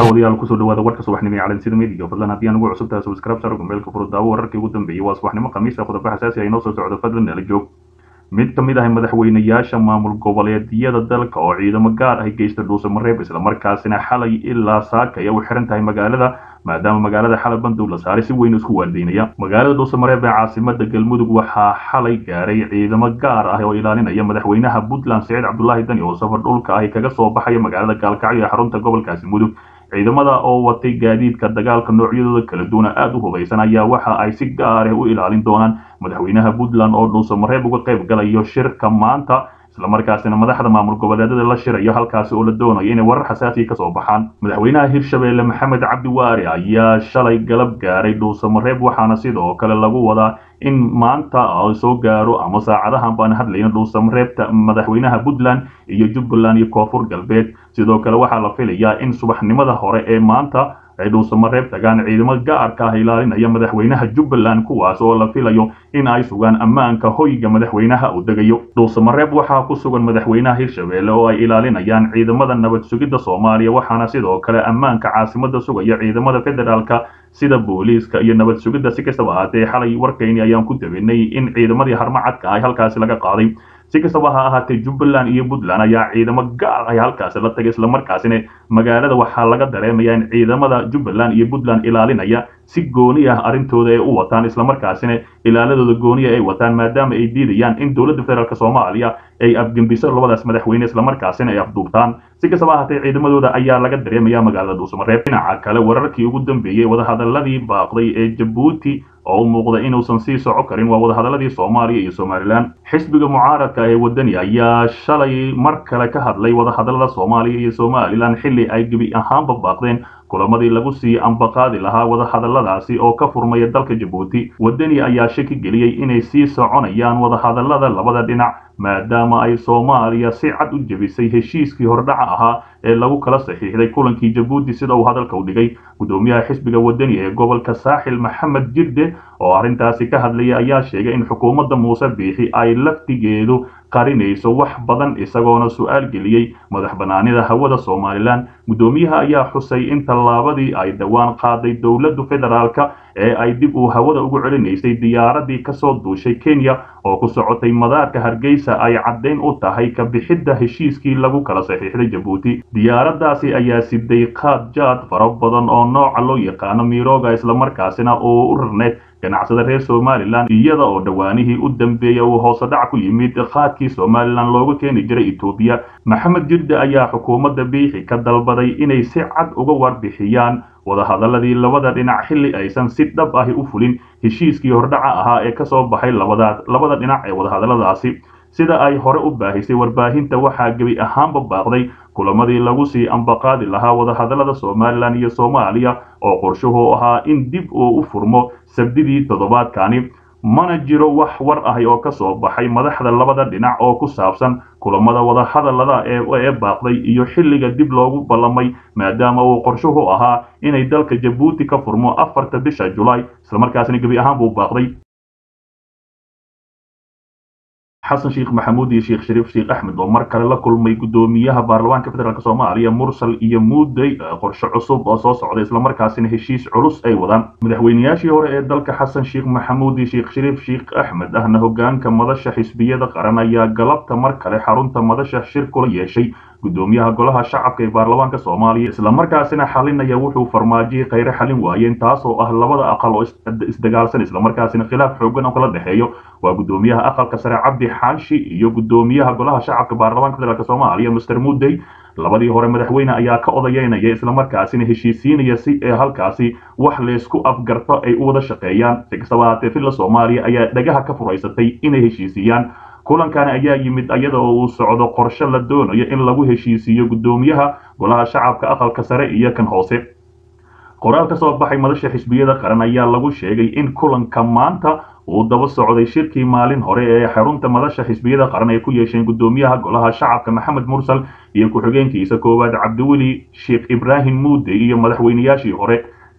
daawadayaal kusoo dhawaada warka subaxnimo ee calansida media fadlan haddii aan ugu cusub tahay subscribe sar gmailka furo daawo wararkii ugu dambeeyey waa subaxnimo khamiisa qodobo xasaasi ah inoo soo socdo fadlan nala joog mid ka mid ah madaxweynayaasha maamul goboleedyada dalka oo ciidamo gaar ah geysta dhuusamareeb islamarkaasina xalay ilaa saaka ay u xiran tahay magaalada maadaama magaalada xalay bandow la saaray si weyn isku waardeynaya magaalada dhuusamareeb ee caasimada galmudug waxaa xalay gaaray ciidamo gaar ah oo ilaalinaya madaxweynaha puntland siciid cabdulaahi dani oo safar dhulka ahi kaga soo baxaya magaalada gaalkacyo ee xarunta gobolkaasi mudug ciidamada oo watay gaadiidka dagaalka noocyadooda kala duwana aada u hubaysan ayaa waxa ay si gaar ah u ilaalin doonaan madaxweynaha puntland oo dhuusamareeb uga qayb galayo shirka maanta islamarkaasina madaxda maamul goboleedyada la shirayo halkaasi oo la doonayo inay warar xasaasiya kasoo baxaan madaxweynaha hirshabeelle maxamed cabdi waari ayaa shalay galab gaaray dhuusamareeb waxaana sidoo kale lagu wadaa in maanta soo gaaro ama saacadahan baan hadlayna dhuusamareebta madaxweynaha puntland iyo jubbaland iyo koonfur galbeed sidoo kale waxaa la filayaa in subaxnimada hore ee maanta ay dhuusamareeb tagaan ciidamo gaarka ah ilaalinaya madaxweynaha jubbaland kuwaas oo la filayo in ay sugaan ammaanka hoyga madaxweynaha uu degayo dhuusamareeb waxaa ku sugan madaxweynaha hirshabeelle oo ay ilaalinayaan ciidamada nabad sugidda soomaaliya waxaana sidoo kale ammaanka caasimada sugaya ciidamada federaalka sida booliiska iyo nabad sugidda si kastaba ahaatee xalay warkayni ayaan ku dabinay in ciidamadii harmacadka ah halkaasi laga qaaday si kastaba ha ahaatee jubbaland iyo puntland ayaa ciidamo gaar ah halkaasi la tagay islamarkaasina magaalada waxaa laga dareemaya in ciidamada jubbaland iyo puntland ilaalinaya si gooni ah arrintooda ay u wataan islamarkaasina ilaaladooda gooniya ay wataan maadaama ay diidayaan in dowladda federaalk soomaaliya ay afgembiso labadaas madaxweyne islamarkaasina ay afduubtaan si kastaba ahaatee ciidamadooda ayaa laga dareemaya magaalada dhuusamareeb dhinaca kale wararkii ugu dambeeyey wadahadaladii baaqday ee jabuuti oo u muuqda inuusan sii soco karin waa wadahadaladii soomaaliya iyo somalilan xisbiga mucaaradka ee wadani ayaa shalay mar kale ka hadlay wadahadalada soomaaliya iyo somalilan xilli ay gebi ahaanba baaqdeen kulamadii lagu sii ambaqaadi lahaa wadahadaladaasi oo ka furmaya dalka jabuuti wadani ayaa shaki geliyey inay sii soconayaan wadahadalada labada dhinac maadaama ay soomaaliya si cad u jebisay heshiiskii hordhaca ahaa ee lagu kala saxiixday kulankii jabuuti sida uu hadalka u dhigay guddoomiyaha xisbiga wadani ee gobolka saaxil maxamed jirde oo arrintaasi ka hadlaya ayaa sheegay in xukuumadda muuse biixi ay laftigeedu qarinayso wax badan isagoona su-aal geliyey madax banaanida hawada somalilan guddoomiyaha ayaa xusay in tallaabadii ay dhowaan qaaday dowladdu federaalka ee ay dib uu hawada ugu celinaysay diyaaradii kasoo duushay kenya oo ku socotay madaarka hargeysa ay caddayn u tahay ka bixidda heshiiskii lagu kala saxiixday jabuuti diyaaraddaasi ayaa siday qaad jaad fara badan oo nooca loo yaqaano miroga islamarkaasina oo u rarneed ganacsada reer somalilan iyada oo dhowaanihii u dambeeya uu hoosedhac ku yimid qaadkii somalilan looga keeni jiray etoobiya maxamed jirde ayaa xukuumadda biixi ka dalbaday inay si cad uga warbixiyaan wadahadaladii labada dhinac xilli aysan si dhab ahi u fulin heshiiskii hordhaca ahaa ee kasoo baxay labada dhinac ee wadahadaladaasi sida ay hore u baahisay warbaahinta waxaa gebi ahaanba baaqday kulamadii lagu sii ambaqaadi lahaa wadahadalada somalilan iyo soomaaliya oo qorshuhu ahaa in dib uu u furmo sabdidii toddobaadkani mana jiro wax war ahi oo ka soo baxay madaxda labada dhinac oo ku saabsan kulamada wadahadalada ee baaqday iyo xilliga dib loogu ballamay maadaama uu qorshuhu ahaa inay dalka jabuuti ka furmo afarta bisha julaay islamarkaasina gebi ahaan buu baaqday xasan sheekh maxamuud iyo sheekh shariif sheekh axmed oo mar kale la kulmay guddoomiyaha baarlamaanka federaalk soomaaliya mursal iyo muudey qorshe cusub oo soo socda islamarkaasina heshiis culus ay wadaan madaxweynayaashii hore ee dalka xasan sheekh maxamuud iyo sheekh shariif sheekh axmed ahna hogaanka madasha xisbiyada qaran ayaa galabta mar kale xarunta madasha shir kula yeeshay guddoomiyaha golaha shacabka ee baarlamaanka soomaaliya islamarkaasina xalinaya wuxuu farmaajiyey khayre xalin waayeen taas oo ah labada aqal oo isdagaalsan islamarkaasina khilaaf xoogan oo kala dhexeeyo waa guddoomiyaha aqalka sare cabdi xaashi iyo guddoomiyaha golaha shacabka baarlamaanka federaalk soomaaliya master mudey labadii hore madaxweyne ayaa ka odayeynaya islamarkaasina heshiisiinaya si ee halkaasi wax laysku afgarto ay u wada shaqeeyaan si kastaba ahaatee filla soomaaliya ayaa dhagaha ka furaysatay inay heshiisiyaan kulankani ayaa yimid iyada oo uu socdo qorshe la doonayo in lagu heshiisiiyo guddoomiyaha golaha shacabka aqalka sare iyo kan hoose qoraal ka soo baxay madasha xisbiyada qaran ayaa lagu sheegay in kulanka maanta uu daba socday shirkii maalin hore ee xarunta madasha xisbiyada qaran ay ku yeesheen guddoomiyaha golaha shacabka maxamed mursal iyo ku-xigeenkiisa koowaad cabdiweli sheekh ibraahim muude iyo madaxweynayaashii hore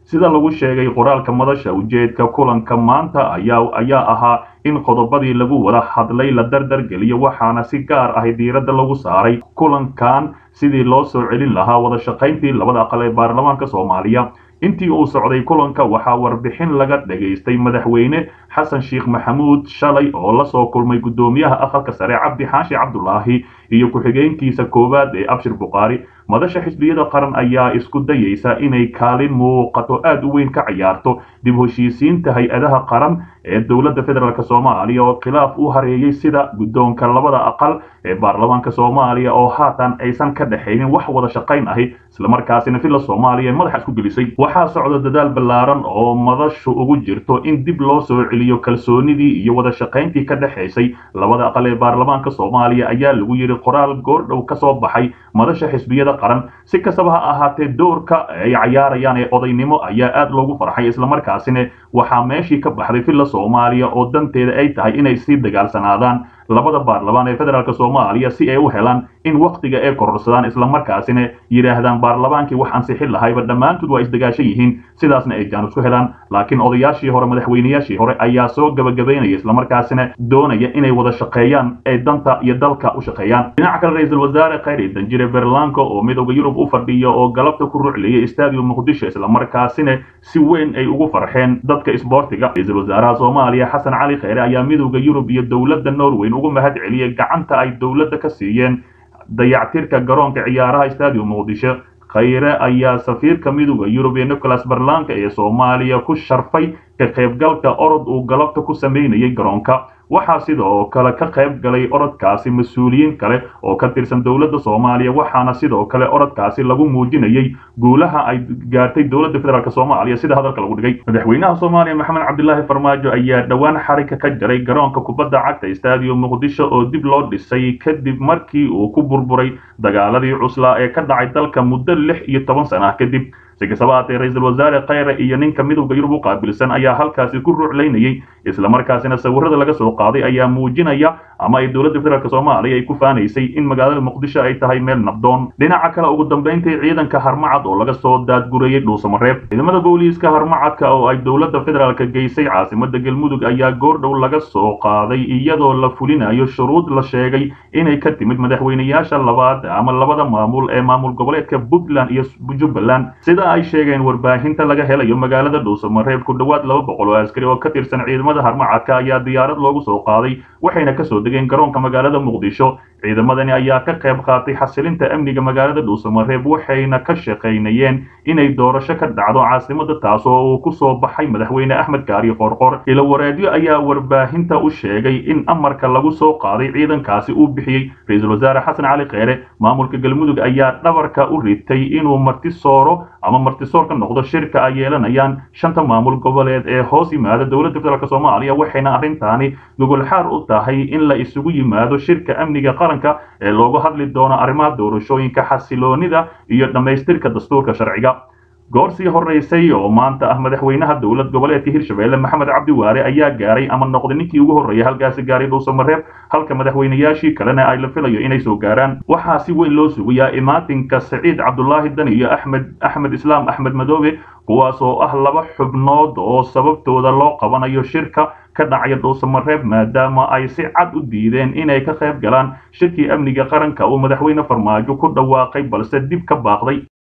sida lagu sheegay qoraalka madasha ujeedka kulanka maanta ayaa ayaa ahaa in qodobadii lagu wada hadlay la dardar geliyo waxaana si gaar ah diiradda lagu saaray kulankan sidii loo soo celin lahaa wada shaqayntii labada aqal ee baarlamaanka soomaaliya intii uu socday kulanka waxaa warbixin laga dhagaystay madaxweyne xasan sheekh maxamuud shalay oo la soo kulmay guddoomiyaha aqalka sare cabdi xaashi cabdulaahi iyo ku-xigeenkiisa koowaad ee abshir bukhaari madasha xisbiyada qaran ayaa isku dayaysa inay kaalin muuqato aad u weyn ka ciyaarto dib heshiisiinta hay-adaha qaran ee dowladda federaalk soomaaliya oo khilaaf u hareeyey sida guddoonka labada aqal ee baarlamaanka soomaaliya oo haatan aysan ka dhexaynin wax wada shaqayn ahi islamarkaasina villa soomaaliya ee madaxa isku gelisay waxaa socda dadaal ballaaran oo madashu ugu jirto in dib loo soo celiyo kalsoonidii iyo wada shaqayntii ka dhexaysay labada aqal ee baarlamaanka soomaaliya ayaa lagu yidhi qoraal goordhow ka soo baxay madasha xisbiyada qaran si kastaba ha ahaatee doorka ay cayaarayaan ee odaynimo ayaa aad loogu farxay islamarkaasina waxaa meeshii ka baxday villa soomaaliya oo danteeda ay tahay inay sii dagaalsanaadaan labada baarlamaan ee federaalk soomaaliya si ay u helaan in wakhtiga ay kororsadaan islamarkaasina yidhaahdaan baarlamaankii wax ansixin lahayba dhammaantood waa isdagaashan yihiin sidaasna ay jaan isku helaan laakiin odayaashii hore madaxweynayaashii hore ayaa soo gabagabaynaya islamarkaasina doonaya inay wada shaqeeyaan ee danta iyo dalka u shaqeeyaan dhinaca kale ra-iisul wasaare khayri danjire berlanco oo midooda yurub u fadhiya oo galabta ku rucliyay stadium muqdisho islamarkaasina si weyn ay ugu farxeen dadka isboortiga ra-iisul wasaaraha soomaaliya xasan cali kheyre ayaa midooda yurub iyo dowladda norweyn ugu mahad celiyey gacanta ay dowladda ka siiyeen dayactirka garoonka ciyaaraha stadium muqdisho khayre ayaa safiirka midooda yurub ee nicholas berlanka ee soomaaliya ku sharfay ka qaybgalka orod uu galabta ku sameynayay garoonka waxaa sidoo kale ka qayb galay orodkaasi mas-uuliyiin kale oo ka tirsan dowladda soomaaliya waxaana sidoo kale orodkaasi lagu muujinayay guulaha ay gaartay dowladda federaalk soomaaliya sida hadalka lagu dhigay madaxweynaha soomaaliya maxamed cabdilaahi farmaajo ayaa dhowaan xarika ka jaray garoonka kubadda cagta stadium muqdisho oo dib loo dhisay kadib markii uu ku burburay dagaaladii cuslaa ee ka dhacay dalka muddo lix iyo toban sana kadib si kastaba haatee ra-iisul wasaare khayre iyo ninka midowda yurub u qaabilsan ayaa halkaasi ku ruuclaynayay islamarkaasina sawirada laga soo qaaday ayaa muujinaya ama ay dowladda federaalk soomaaliya ay ku faanaysay in magaalada muqdisho ay tahay meel nabdoon dhinaca kale ugu dambayntii ciidanka harmacad oo laga soo daadgurayay dhuusamareeb ciidamada booliiska harmacadka oo ay dowladda federaalk geysay caasimada galmudug ayaa goordhow laga soo qaaday iyadoo la fulinayo shuruud la sheegay inay ka timid madaxweynayaasha labaad ama labada maamul ee maamul goboleedka puntland iyo jubbaland sida ay sheegeen warbaahinta laga helayo magaalada dhuusamareeb ku dhowaad laba boqol oo askari oo ka tirsan ciidamada harmacadka ayaa diyaarad loogu soo qaaday waxayna kasoo degeen garoonka magaalada muqdisho ciidamadani ayaa ka qayb qaatay xasilinta amniga magaalada dhuusamareeb waxayna ka shaqaynayeen inay doorasho ka dhacdo caasimada taas oo uu ku soo baxay madaxweyne axmed kaari qorqor ilo wareedyo ayaa warbaahinta u sheegay in amarka lagu soo qaaday ciidankaasi uu bixiyey ra-iisul wasaare xasan cali kheyre maamulka galmudug ayaa dhabarka u ritay inuu martisooro ama martisoor ka noqdo shirka ay yeelanayaan shanta maamul goboleed ee hoos yimaada dowladda federaalk soomaaliya waxayna arrintaani gogolxaar u tahay in la isugu yimaado shirka amniga qaranka ee loogu hadli doono arrimaha doorashooyinka xasiloonida iyo dhammaystirka dastuurka sharciga goor sii horeysay oo maanta ah madaxweynaha dowlad goboleedka hirshabelle maxamed cabdi waare ayaa gaaray ama noqday ninkii ugu horreeyay halkaasi gaaray dhuusamareeb halka madaxweynayaashii kalena ay la filayo inay soo gaaraan waxaa si weyn loo sugayaa imaatinka saciid cabdulaahi dani iyo axmed axmed islaam axmed madoobe kuwaas oo ah laba xubnood oo sababtooda loo qabanayo shirka ka dhacaya dhuusamareeb maadaama ay si cad u diideen inay ka qayb galaan shirkii amniga qaranka uu madaxweyne farmaajo ku dhawaaqay balse dib ka baaqday